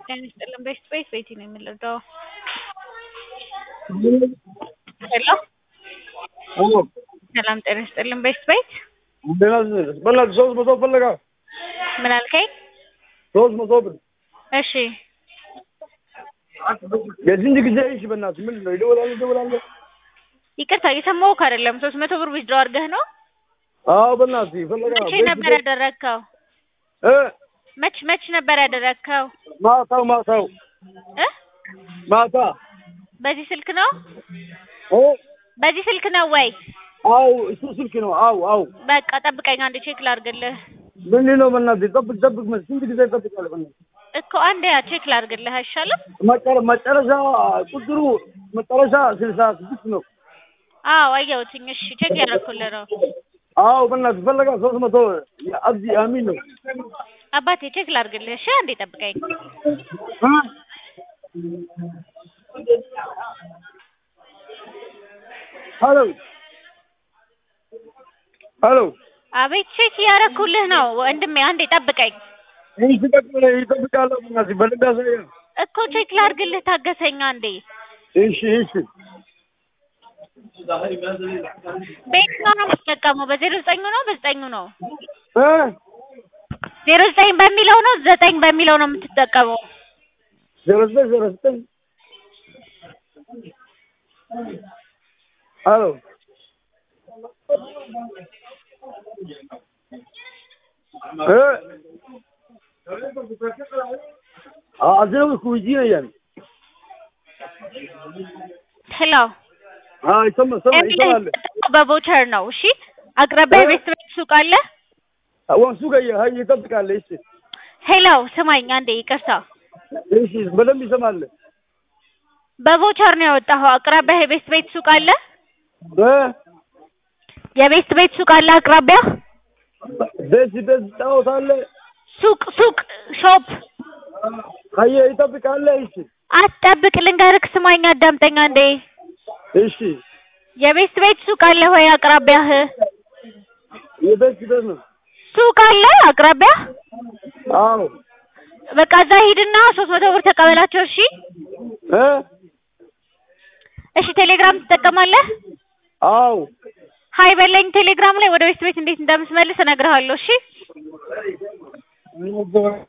ጤና ይስጥልን ቤስት ቤት ቤቲ ነው የምንረዳው። ሄሎ አዎ ሰላም ጤና ይስጥልን ቤስት ቤት በእናትህ ሶስት መቶ ፈለጋ ምን አልከኝ? ሶስት መቶ ብር እሺ የስንት ጊዜ እሺ በእናትህ ምንድን ነው ይደውላል ይደውላል ይቅርታ እየሰማሁህ አይደለም። ሶስት መቶ ብር ዊዝድሮ አድርገህ ነው? አዎ በእናትህ ፈለጋ መቼ ነበር ያደረግከው? እ መች መች ነበር ያደረግከው? ማታው ማታው እ ማታ በዚህ ስልክ ነው? እ በዚህ ስልክ ነው ወይ? አው እሱ ስልክ ነው አው አው በቃ ጠብቀኝ አንዴ ቼክ ላድርግልህ ምንድን ነው በእናትህ ጠብቅ ጠብቅ መ- ስንት ጊዜ እጠብቃለሁ በእናትህ እኮ አንዴ ያ ቼክ ላድርግልህ አይሻልም? መጨረ- መጨረሻ ቁጥሩ መጨረሻ ስልሳ ስድስት ነው አዎ አየሁትኝ። እሺ ቼክ ያደረኩልህ ነው። አዎ በእናትህ ፈለጋ ሶስት መቶ አብዲ አሚን ነው አባቴ ቼክ ላድርግልህ። እሺ አንዴ ጠብቀኝ። እ? ሄሎ ሄሎ አቤት ቼክ እያደረኩልህ ነው ወንድሜ፣ አንዴ ጠብቀኝ ይህ ትጠቅም ይጠብቃለሁ በእናትህ በልዳ ሳያ እኮ ቼክ ላድርግልህ፣ ታገሰኝ አንዴ። እሺ እሺ በየትኛው ነው የምትጠቀመው? በዜሮ ዘጠኙ ነው በዘጠኙ ነው? እ ዜሮ ዘጠኝ በሚለው ነው ዘጠኝ በሚለው ነው የምትጠቀመው? ዜሮ ዘጠኝ ዜሮ ዘጠኝ ሄሎ እ አዝነው ኩጂነያን ሄሎ አይ ሰማ ሰማ ይሰማል በቮቸር ነው። እሺ አቅራቢያ ቤት ቤት ሱቅ አለ? ወንሱ ጋር ሀይ ይጠብቃል እሺ ሄሎ ስማኝ አንዴ ይቅርታ። እሺ በደንብ ይሰማል በቮቸር ነው ያወጣኸው። አቅራቢያ የቤት ቤት ሱቅ አለ? እ የቤት ቤት ሱቅ አለ አቅራቢያ? ደስ ደስ ጫወታለ ሱቅ ሱቅ ሾፕ ሀይ ይጠብቃል እሺ አትጠብቅ፣ ልንገርህ፣ ስማኝ፣ አዳምጠኝ አንዴ። እሺ የቤት ቤት ሱቅ አለ ወይ አቅራቢያህ? የደስ ደስ ነው ሱቅ አለ አቅራቢያህ? አዎ በቃ እዛ ሂድና ሶስት መቶ ብር ተቀበላቸው። እሺ እ እሺ። ቴሌግራም ትጠቀማለህ? አዎ ሀይ በለኝ ቴሌግራም ላይ ወደ ቤት ቤት እንዴት እንደምትመልስ እነግርሃለሁ። እሺ